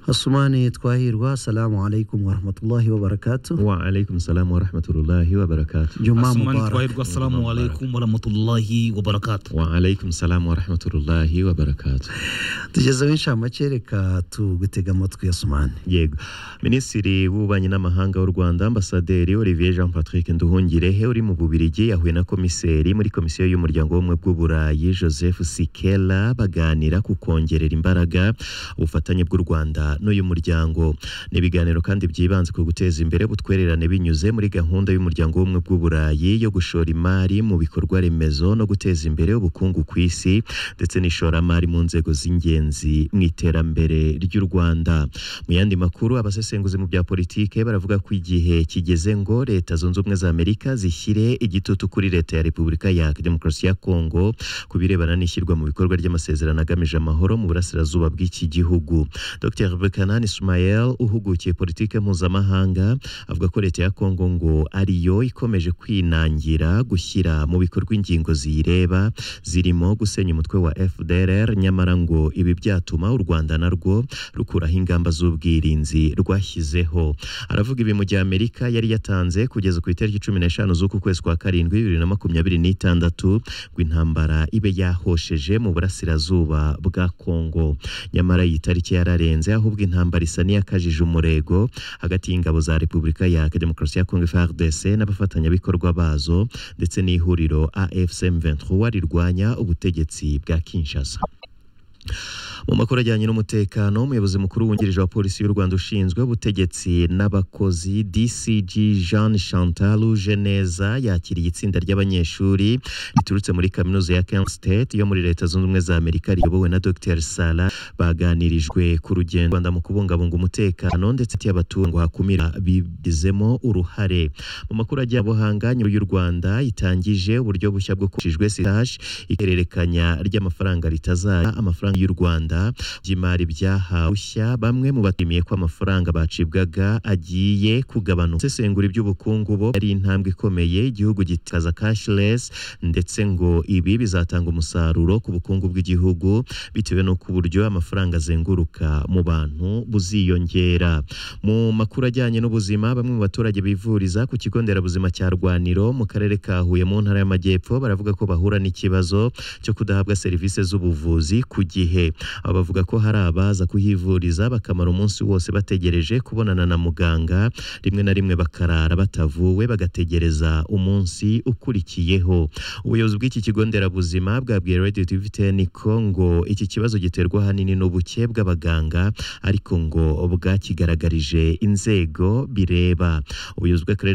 Hasumani twahirwa salamu alaikum warahmatullahi wabarakatuh وعليكم السلام ورحمة الله وبركاته jumaa Asmani mubarak twahirwa assalamu alaikum warahmatullahi wabarakatuh وعليكم السلام ورحمة الله وبركاته tugezeho inshamake reka tugutega amatwi Asumani yego minisitiri w'ububanyi n'amahanga w'u rwanda ambasaderi olivier jean patrick nduhungirehe uri mu bubirigi yahuye na komiseri muri komisiyo y'umuryango w'ubumwe bw'uburayi joseph sikela baganira ku kongerera imbaraga ubufatanye bw'u rwanda n'uyu muryango ni ibiganiro kandi byibanze ku guteza imbere ubutwererane binyuze muri gahunda y'umuryango w'ubumwe bw'uburayi yo gushora imari mu bikorwa remezo no guteza imbere ubukungu ku isi ndetse n'ishoramari mu nzego z'ingenzi mu iterambere ry'u rwanda mu yandi makuru abasesenguzi mu bya politike baravuga ko igihe kigeze ngo leta zunze ubumwe za amerika zishyire igitutu kuri leta ya repubulika ya demokarasi ya kongo ku birebana n'ishyirwa mu bikorwa ry'amasezerano agamije amahoro mu burasirazuba bw'iki gihugu dr bekanani ismael uhugukiye politike mpuzamahanga avuga ko leta ya kongo ngo ariyo ikomeje kwinangira gushyira mu bikorwa ingingo ziyireba zirimo gusenya umutwe wa fdrr nyamara ngo ibi byatuma u rwanda narwo rukuraho ingamba z'ubwirinzi rwashyizeho aravuga ibi mu gihe amerika yari yatanze kugeza ku itariki cumi n'eshanu z'uku kwezi kwa karindwi bibiri na makumyabiri n'itandatu ngo intambara ibe yahosheje mu burasirazuba bwa kongo nyamara iyi tariki yararenze ahubwo intambara isa n'iyakajije umurego hagati y'ingabo za repubulika ya demokarasi ya kongo frdc n'abafatanyabikorwa bazo ndetse n'ihuriro afc m23 rirwanya ubutegetsi bwa kinshasa mu makuru ajyanye n'umutekano umuyobozi mukuru wungirije wa polisi y'u rwanda ushinzwe ubutegetsi n'abakozi dcg jean chantal geneza yakiriye itsinda ry'abanyeshuri riturutse muri kaminuza ya kent state yo muri leta zunze ubumwe za amerika riyobowe na dr sara baganirijwe ku rugendo rwanda mu kubungabunga umutekano ndetse abaturage ngo hakumira bibizemo uruhare mu makuru ajya buhanga nyuma y'u rwanda itangije uburyo bushya bwo kushijwe sitaje ihererekanya ry'amafaranga ritazajya amafaranga y'u rwanda by'imari byahawe bamwe mu batimiye ko amafaranga bacibwaga agiye kugabanuka sesengura iby'ubukungu bo ari intambwe ikomeye igihugu gitakaza cashless ndetse ngo ibi bizatanga umusaruro ku bukungu bw'igihugu bitewe n'uko uburyo amafaranga azenguruka mu bantu buziyongera mu makuru ajyanye n'ubuzima bamwe mu baturage bivuriza ku kigo nderabuzima cya Rwaniro mu karere ka Huye mu ntara y'Amajyepfo baravuga ko bahura n'ikibazo cyo kudahabwa serivisi z'ubuvuzi ku gihe aba bavuga ko hari abaza kuhivuriza bakamara umunsi wose bategereje kubonana na muganga rimwe na rimwe bakarara batavuwe bagategereza umunsi ukurikiyeho ubuyobozi bw'iki kigo nderabuzima bwabwiye Radio TV Teniko ngo iki kibazo giterwa ahanini n'ubuke bw'abaganga ariko ngo bwakigaragarije inzego bireba ubuyobozi bw'akarere